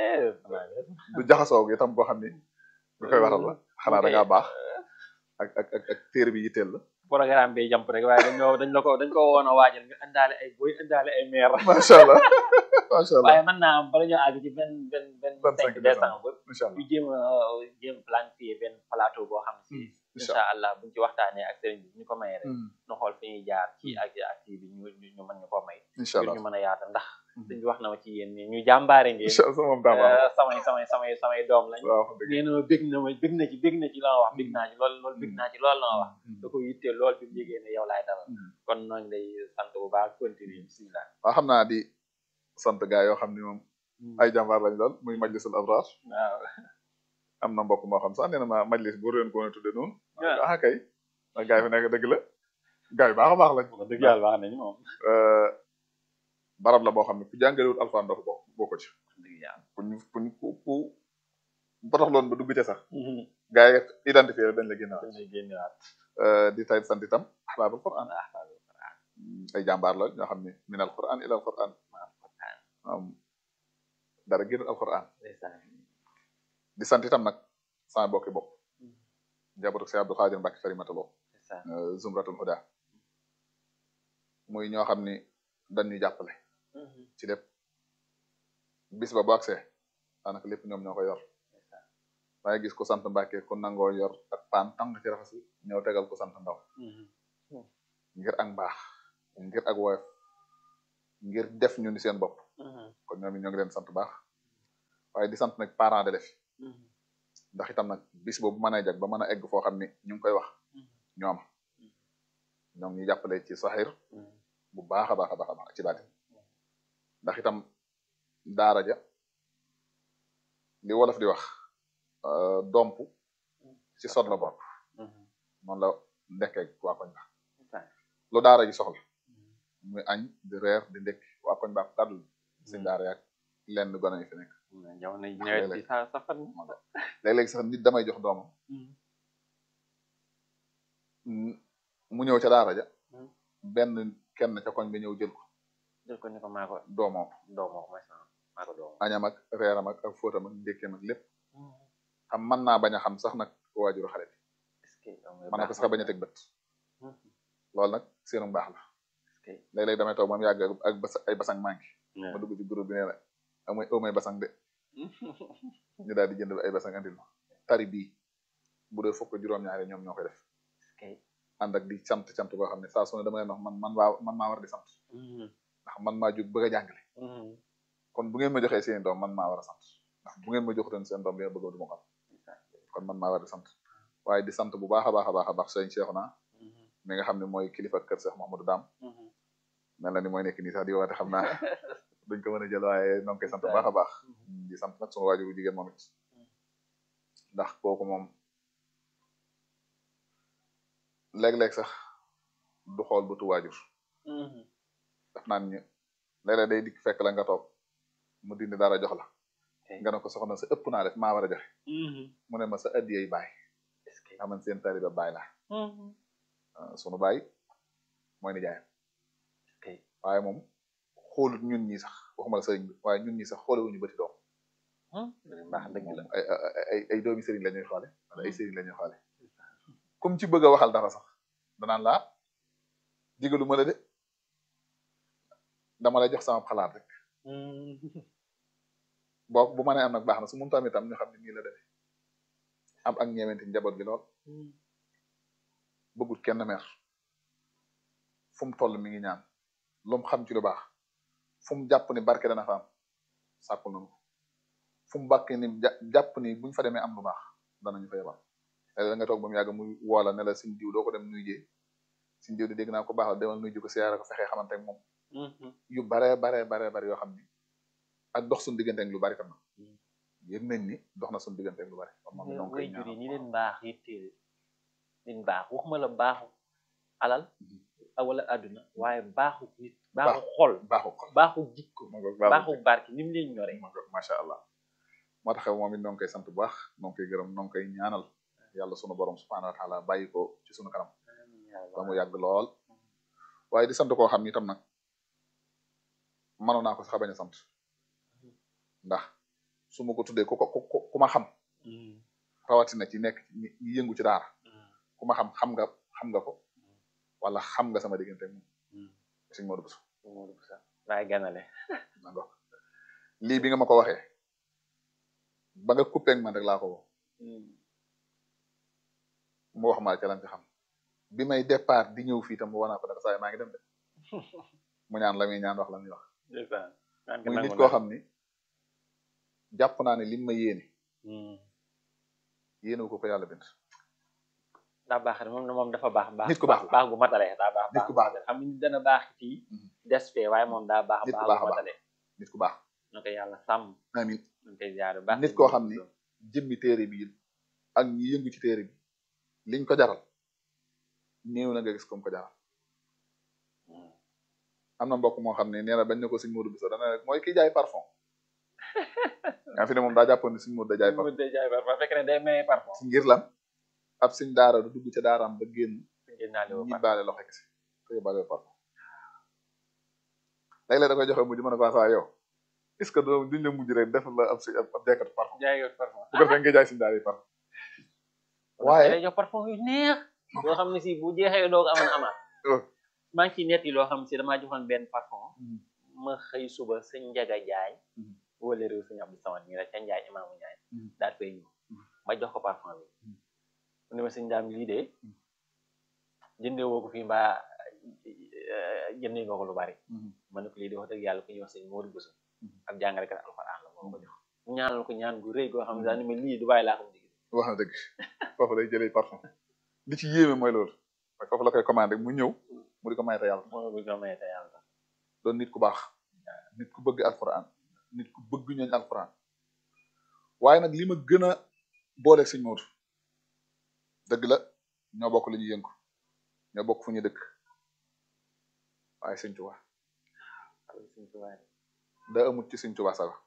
du jaxasoo gi itam boo xam ni du koy waral la xanaa da ngaa baax ak ak ak ak téere bi yitteel la
programme bi jàmp rek waaye dañoo dañ la ko dañ ko woon a waajal nga indaale ay boy indaale ay maire
macha allah macha allah
waaye mën naa am bala ñoo àgg ci benn benn benn
25
cinq décembre
incha allah
ñu jéem a jéem planifier benn plateau boo xam si
incha
incha allah buñ ci waxtaanee ak sëriñ bi bu ñu ko mayee rek
Mm,
ñu xool fi ñuy jaar ci ak ak kii bi ñu ñu ñu mën ñu ko may
incha
ngir
allah
ñu mën a yaatal ndax sëriñ bi wax na ma ci yéen ni ñu jàmbaare ngeen
incha allah moom daa baax
euh, samay samay samay samay doom lañ
waaw wax dëgg
nee na ma bég na ma bég na ci bég na ci la ma wax bég naa ci lool lool bég naa ci lool la ma wax da ko yittee lool bi mu yégee ne yow laay dalal
Mm.
kon noo ngi lay sant bu baax continuer bismillah
waaw xam naa di sant gaa yoo xam ni moom ay jàmbaar lañ lool muy majlisul abrar
waaw
am na mbokk moo xam sax nee na ma majlis bu réen ko woon tudde noonu
waaw.
ah kay a gaa yi fi nekk dëgg la gaa yi baax a baax lañ
wax dëgg yàlla baax nañu moom
Euh, barab la boo xam ne ku jàngalewut alxuraan doo ko bokk bokk ci
wax dëgg yàlla
ku ñu ku ñu ku ku botax loon ba dugg ca sax gaa yi identifié la dañ la génnaat
dañ lay génnewaat
Euh, di tay sant itam ahbaabul quran
ah
ay jàmbaar la ñoo xam ne min al quran ila al quran am dara génn alquran di sant itam nag sama bokki bopp njabootu si Abdou Khadir Mbacke Farimata Lo Zumratul Huda muy ñoo xam ni dañu jàppale ci lépp bis ba bu agsee daanaka lépp ñoom ñoo ko yor waaye gis ko sant Mbacke ku nangoo yor ak paan tàng ci raxas bi ñëw tegal ko sant ndaw ngir ak mbaax ngir ak woyof ngir def ñu ni seen bopp kon ñoom it ñoo ngi leen sant baax waaye di sant nag parents d'élèves ndax itam nag bis boobu mën a jag ba mën a egg foo xam ni ñu ngi koy wax ñoom ñoom ñu jàppale ci saxir bu baax a baax a baax a baax ci baati ndax itam daara ja li wolof di wax domp ci sot la bopp noonu la ndekkee waa koñ ba lu daara ji soxla muy añ di reer di ndekk waa koñ ba daddul si daara yaag lenn gone yi fi nekk
jamono yi nawet bi sa safan
léeg-léeg sax nit damay jox doomam mu ñëw ca daara ja benn kenn ca koñ bi ñëw jël ko
jël ko ni ko maa ko
doomoo
doomoo ko maa ko doomoo
añam ak reeram ak ak fóotam ak ndékkeem ak lépp xam mën naa bañ a xam sax nag waajuru xale bi mën na ko sax bañ a teg bët loolu nag seenu mbaax la léeg-léeg damay toog moom yàgg ak bas ay basang manqué ma dugg ci groupe bi nee na amay amay basang de ñu daal di jënd ay basang andil ma tari bii bu dee fukk juróom-ñaari ñoom ñoo koy def ànd ak di sant sant boo xam ne saa su ne dama leen wax man man waa man maa war di sant ndax man maa jóg bëgg a jàngale kon bu ngeen ma joxee seen doom man maa war a sant ndax bu ngeen ma joxutoon seen doom bi nga bëggoon du ma ko am kon man maa war di sant waaye di sant bu baax a baax a baax a baax sëñ Cheikhouna mi nga xam ne mooy kilifa kër Cheikh Mouhamadou Dame mel na ni mooy nekk nii sax di woote xam naa duñ ko mën a jël waaye noo ngi koy sant bu baax a baax di sant nag suma waajur bu jigéen moom it ndax kooku moom léeg-léeg sax du xool bëtu waajur daf naan ñu léeg-léeg day dikk fekk la nga toog mu dindi dara jox la nga ne ko soxna sa ëpp naa def maa war a joxe mu ne ma sa addiyey baay xaman seen taaliba baay la sunu baay mooy ni jaayam waaye moom xoolut ñun ñi sax waxuma la sëriñ bi waaye ñun ñi sax xoolewuñu bëti doom
baax dëgg la
ay ay ay doomi sëriñ la ñuy xoole wala ay sëriñ la ñuy xoole comme ci bëgg a waxal dara sax danaan laa digalu ma la de dama lay jox sama xalaat rek boo bu ma nee am nag baax na su mun tamit tam ñu xam ne nii la demee am ak ñeewenti njaboot gi lool bëggut kenn mer fu mu toll mi ngi ñaan lu mu xam ci lu baax fu mu jàpp ni barke dana fa am sàkkul nañu ko fu mu bàkk ni jàpp ni buñ fa demee am lu baax danañu fa yebal léeg nga toog ba mu yàgg muy woola ne la suñ diw doo ko dem nuy jee suñ diw di dégg naa ko baax la demal nuy ji ko siyaare ko fexee xamante ak moom yu bare bare bare bare yoo xam ni ak dox suñu diggante ak lu bari tam na yéen nañ ni dox na suñu diggante ak lu bari kon moom ñoo ngi koy
way jur yi ni leen baax yitteel leen baax waxuma la baaxu alal wala àdduna waaye baaxu nit baaxu xol
baaxu xol
baaxu jikko baaxu barke ni mu leen ñore
macha allah moo tax moom it noo ngi koy sant bu baax noo ngi koy gërëm noo ngi koy ñaanal yàlla sunu borom subhanahu wa taala bàyyi ko ci sunu kanam ba mu yàgg lool waaye di sant koo xam ni itam nag mënoon naa ko sax bañ a sant ndax su ma ko tuddee ku ko ku ma xam rawatina ci nekk ñi yëngu ci daara ku ma xam xam nga xam nga ko wala xam nga sama diggante moom sëñ Modou Bousso
Modou Bousso laay ganale
d'accord lii bi nga ma ko waxee ba nga coupé ak man rek laa ko woo mu wax ma ca lan ci xam bi may départ di ñëw fii tam mu wanaa ko dara saa maa ngi dem de mu ñaan la muy ñaan wax la muy wax muy nit koo xam ni jàpp naa ne lim ma yéene yéene ko ko yàlla bind
daa baax moom moom dafa baax baax
nit ku baax la
baax gu matale daa baax
nit ku baax la
xam ni dana baax fii des fee waaye moom daa baax
nit ku
baax
baax
gu
a baax
matale
nit ku baax
na ko yàlla sàmm
amin
ñu koy ziar baax
nit koo xam ni jëmmi téere bi ak ñi yëngu ci téere bi liñ ko jaral néew na nga gis comme ko jaral am na mbokk moo xam ne nee na bañ ne ko sëñ Modou Bousso dana rek mooy ki jaay parfum nga fi ne moom daa jàppoon ni sëñ Modou da jaay parfum
day jaay parfum fekk ne day maye parfum
si ngir lan ab sëñ daara du dugg ca daaraam ba génn
ngeen naa leen
ñi baale loxo kese te yóbbaale parfum léeg-léeg da koy joxe mujj mën a ko saa yow est-ce que doo duñ la mujj rek def la ab si ab jaaykatu parfum
jaay parfum
bu ko defee nga jaay sëñ daara yi parfum waaye
day jox parfum yu neex yoo xam ne si bu jeexee doo ko amoon amaat maa ngi ciy nett yi loo xam ne si damaa joxoon benn parfum ma xëy suba sëñ Njaga Jaay wala réew sëñ Abdou Samad mi la ca Njaay imaamu Njaay daal koy ñëw ma jox ko parfum bi mu ne ma sëñ daam lii de jëndee woo ko fii mbaa jëndee nga ko lu bari ma ne ko lii di wax dëgg yàlla ku ñuy wax sëñ Modou Bousso ab jàngalekat alxuraan la moo ko jox mu ñaanal ko ñaan gu rëy goo xam ne daal ni ma lii du bàyyi laa xam digi
wax na dëgg foofu lay jëlee parfum li ci yéeme mooy loolu mooy foofu la koy commandé mu ñëw mu di ko may te yàlla
moo bu ko may te yàlla tax
doon nit ku baax nit ku bëgg alxuraan nit ku bëgg ñooñ alxuraan waaye nag li ma gën a boole sëñ Modou dëgg la ñoo bokk li ñu yëngu ñoo bokk fu ñu dëkk waaye sëñ Tuubaa
sëñ Tuubaa
da amut ci sëñ Tuubaa sax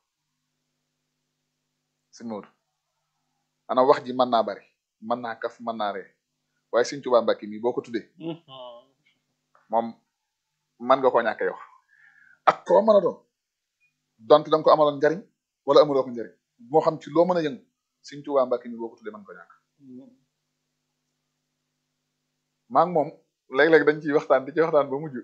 sëñ Modou ana wax ji mën naa bari mën naa kaf mën naa ree waaye sëñ Tuubaa Mbàkke mi boo ko tuddee moom mën nga koo ñàkk yow ak koo mën a doon donte da nga ko amaloon njariñ wala amuloo ko njariñ moo xam ci loo mën a yëngu sëñ Tuubaa Mbàkke mi boo ko tuddee mën ko ñàkk maa ngi moom léeg-léeg dañ ciy waxtaan di ci waxtaan ba mujj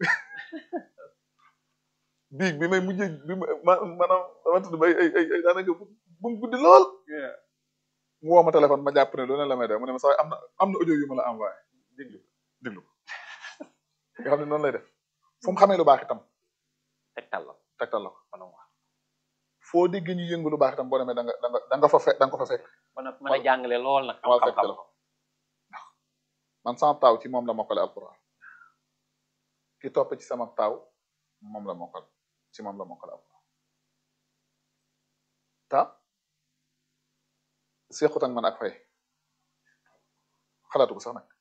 biig bi may mujj bi ma maanaam dama tudd ba ay ay ay daanaka bu mu guddi lool mu woo ma téléphone ma jàpp ne loolu la may def mu ne ma sax am na am na audio yu ma la envoyé déglu déglu nga xam ne noonu lay def fu mu xamee lu baax itam
tegtal la
tegtal la ko
mën a wax
foo dégg ñu yëngu lu baax itam boo demee da nga da nga da nga fa fekk da nga ko fa fekk
mën a mën a jàngale lool nag
wala fekk
xam-xam
la ko man sama taaw ci moom la mokkale alquran ki topp ci sama taaw moom la mokkal ci moom la mokkale alquran ta seexut ak man ak fay xalaatu ko sax nag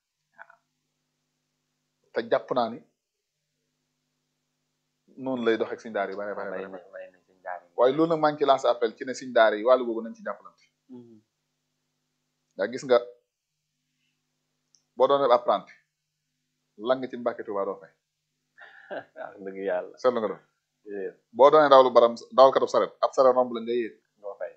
te jàpp naa ni noonu lay doxeeg suñ daar yi bare bare bare
bay bay nañ sëñ daara yi
waaye loolu nag maa ngi ci lancé appel ci ne suñ daar yi wàllu googu nañ ci jàppalante yaa gis nga boo doon def apprenti lang ci Mbàkke Tuubaa doo fay
wax dëgg yàlla
seetlu nga doon boo doonee dawlu baram dawal katub saret ab saret romb la nga yéeg
doo fay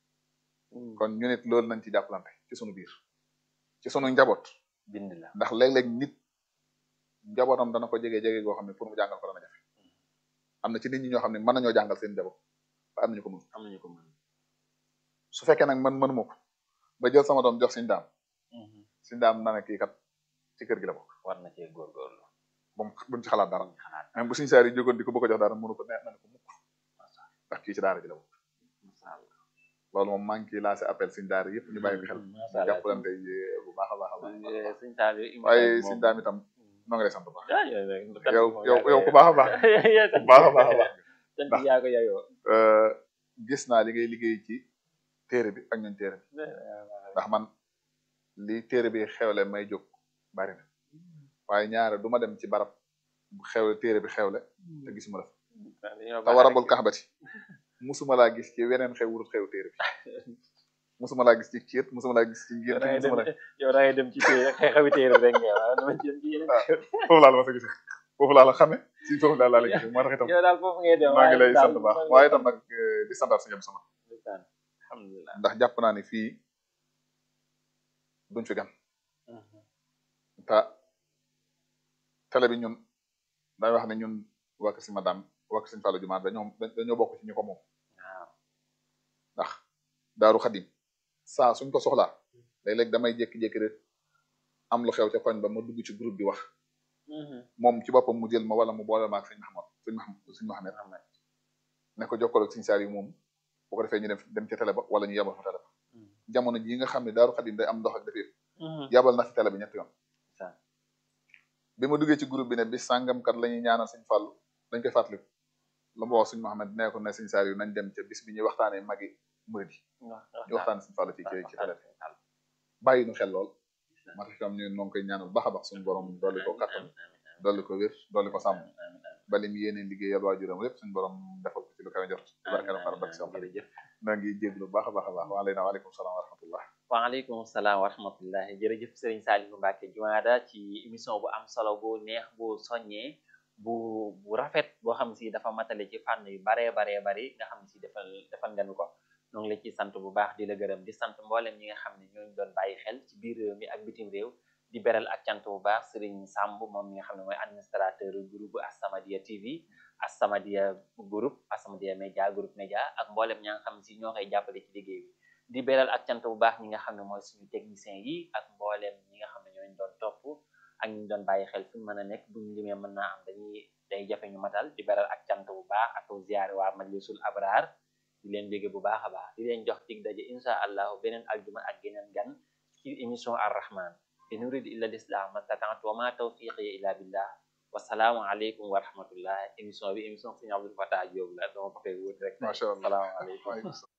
kon ñu nit loolu nañ ci jàppalante ci sunu biir ci sunu njaboot
bind la
ndax léeg-léeg nit njabootam dana ko jege jege goo xam ne pour mu jàngal ko dana jafe am na ci nit ñi ñoo xam ne mën nañoo jàngal seen njaboot ba am nañu ko mën
am nañu ko mën
su fekkee nag man mënuma ko ba jël sama doom jox suñ daam suñ daam na ne kii kat ci kër gi la bokk
war na cee góorgóorlu
bu mu buñ ci xalaat dara
ñu xalaat
même bu suñ saar yi jógoon di ko bëgg a jox dara mënu ko neex na ne ko mukk ndax kii ci daara ji la bokk
masha Allah
loolu moom maa ngi ciy lancé appel suñ daara yëpp ñu bàyyi ko xel
masha
ñu
Allah
jàppalante yi bu baax a baax a baax
sëñ Saliou émission
waaye
bi
suñ
moom-
daam itam noo ngi lay sant bu baax
ah yow nag du kat
yow
moom
yow
yaa ko
yow ku
yeyoo.
baax a baax
Yow
ku baax a baax a baax
sant
ndax-
yaa ko yeyoo.
Euh, gis naa li ngay liggéey ci téere bi ak ñun téere bi ndax man li téere bi xewle may jóg bari na waaye ñaare du ma dem ci barab bu xewle téere bi xewle te gisuma la fa
Dañoo
te
baax
warabul
rek.
kaxbati musuma laa gis ci weneen xew wurut xew téere bi musuma laa gis ci ciit musuma laa gis ci
yow
ngénte
da ngay dem
musuma la
yow da ngay dem ci téere xew-xewi téere bi rek nga waaw dama ci dem ci yeneen
Ah.
xew.
foofu laa la ma sa gisee foofu laa la xame si foofu laa la gisee moo tax itam
yow daal foofu ngay dem
maa ngi lay
daal
sant baax
maa ngi
waaye
lay
itam nag euh, di santaat suñu sama
sant. alhamdulilah.
ndax jàpp naa ni fii duñ fi gan te télé bi ñun day wax ne ñun waa Kër si madame waa Kër Sëñ Fallou Jumaa dañoo dañoo bokk ci ñi ko moom
waaw
ndax daaru xadim saa suñ ko soxlaa léeg-léeg damay jékki-jékki rek am lu xew ca koñ ba ma dugg ci groupe bi wax moom ci boppam mu jël ma wala mu boole ma ak sëñ Mahamad sëñ Mahamad sëñ Mahamad ne ko jokkoo ak sëñ Saar yi moom bu ko defee ñu dem dem ca télé ba wala ñu yabal fa télé ba jamono jii nga xam ne daaru xadim day am ndox ak defee yabal na fi télé bi ñetti yoon
Sa-
bi ma duggee ci groupe bi ne bis sàngam kat la ñuy ñaanal sëñ Fallou dañ koy fàttaliku la ma wax sëñ Mahamad nee ko ne sëñ Saar yi nañ dem ca bis bi ñuy waxtaanee magi murid yi ñu waxtaanee sëñ Fallou ci ci ci télé bi bàyyi nu xel lool moo tax itam ñu noo ngi koy ñaanal baax a baax suñu borom dolli ko kattan dolli ko wér dolli ko sàmm ba lim yéene liggéeyal waajuram lépp suñu borom defal ko ci lu kawe jot ci barke la far barke si xam
jërëjëf
na ngi jéglu bu baax a baax a baax waaleyna waaleykum salaam wa rahmatullah
waaleykum salaam wa rahmatullahi jërëjëf Serigne Saliou Mbacke Jumaada ci émission bu am solo bu neex bu soññee bu bu rafet boo xam si dafa matale ci fànn yu baree baree bari nga xam si defal defal nga nu ko ñoo ngi la ci sant bu baax di la gërëm di sant mboolem ñi nga xam ne ñooñu doon bàyyi xel ci biir réew mi ak bitim réew di beral ak cant bu baax Serigne Samb moom mi nga xam ne mooy administrateur groupe As-Samadiyya TV As-Samadiyya groupe As-Samadiyya Média groupe média ak mboolem ña nga xam si ñoo koy jàppale ci liggéey bi di beral ak cant bu baax ñi nga xam ne mooy suñu technicien yi ak mboolem ñi nga xam ne ñooñu doon topp ak ñu doon bàyyi xel fu ñu mën a nekk buñu limee mën naa am dañuy day jafe ñu matal di beral ak cant bu baax ak ziyaare waa majlisul abraar di leen bégge bu baax a baax di leen jox dig daje insha allahu beneen aljuma ak geneen gan ci émission ar rahman in uridu illa lislam mastata'tu wa ma tawfiqi illa billah wasalaamu aleykum wa rahmatullah émission bi émission Serigne Abdou Fatah Diop la dama ko fay wut rek
macha allah
salaamaaleykum
waaleykum salaam